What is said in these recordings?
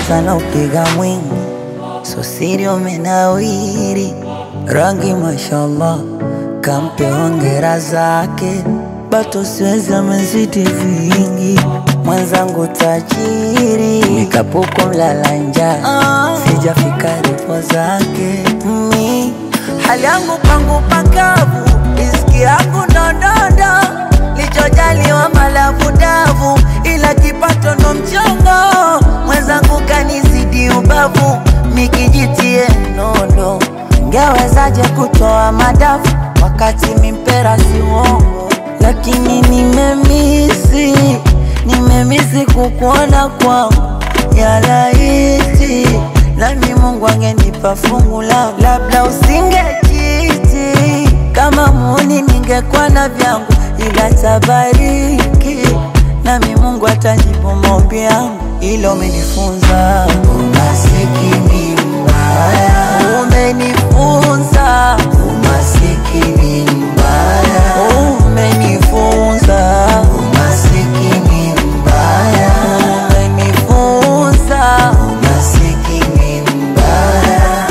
kwanza na upiga mwingi, so siri umenawiri, rangi mashallah, kampe hongera zake, bato siwezi amezidi vingi, mwenzangu tajiri, nikapuko mlala njaa, sijafika ripo zake mi hali yangu pangu pakavu, riziki yangu ndondondo, lichojaliwa malavu davu, ila kipato ndo mchongo, mwenzangu kanizidi ubavu, mikijitie nondo, ngewezaje kutoa madafu wakati mimpera si uongo, lakini nimemisi, nimemisi kukuona kwangu ya laiti nami Mungu angenipa fungu langu, labda usingejiti kama muni, ningekuwa na vyangu, ila tabariki nami Mungu atajibu maombi yangu, ilo umenifunza umasikini mbaya, umenifunza umasikini mbaya, umenifunza umasikini mbaya, umenifunza umasikini mbaya.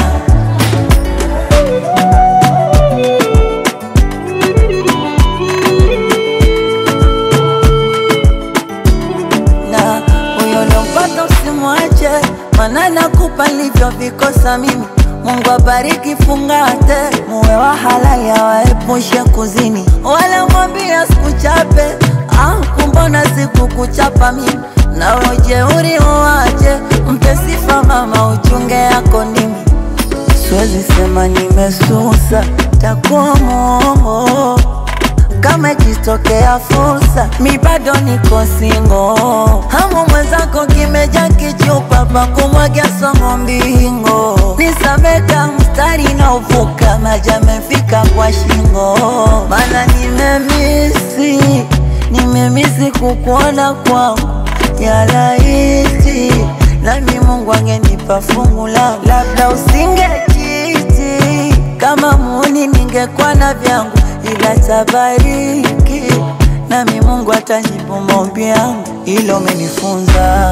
na huyo lompata usimwache, mana nakupa nilivyovikosa mimi. Mungu abariki, fungate, muwe wa halali, awaepushe kuzini, wala mwambia sikuchape. Ah, kumbona sikukuchapa mimi, nawe ujeuri uwache, mpe sifa mama, uchunge yako ndimi Siwezi sema nimesusa, takuwa mongo kama ikitokea fursa, mi bado niko singo. Hamu mwenzako kimeja kichupa pa kumwagia somo mbingo, nisameka mstari na uvuka maji amefika kwa shingo, mana nimemisi, nimemisi kukuona kwangu ya laiti, nami Mungu angenipa fungu langu, labda usingejiti kama muni, ningekuwa na vyangu, ila tabariki nami Mungu atajibu maombi yangu, ilo umenifunza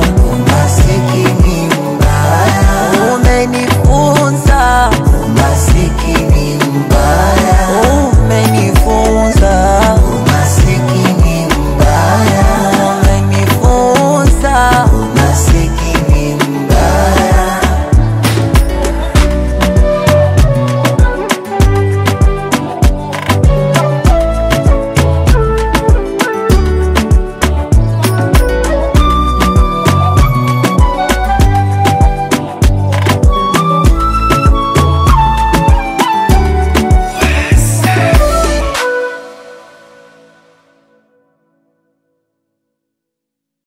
umasikini mbaya, umenifunza umasikini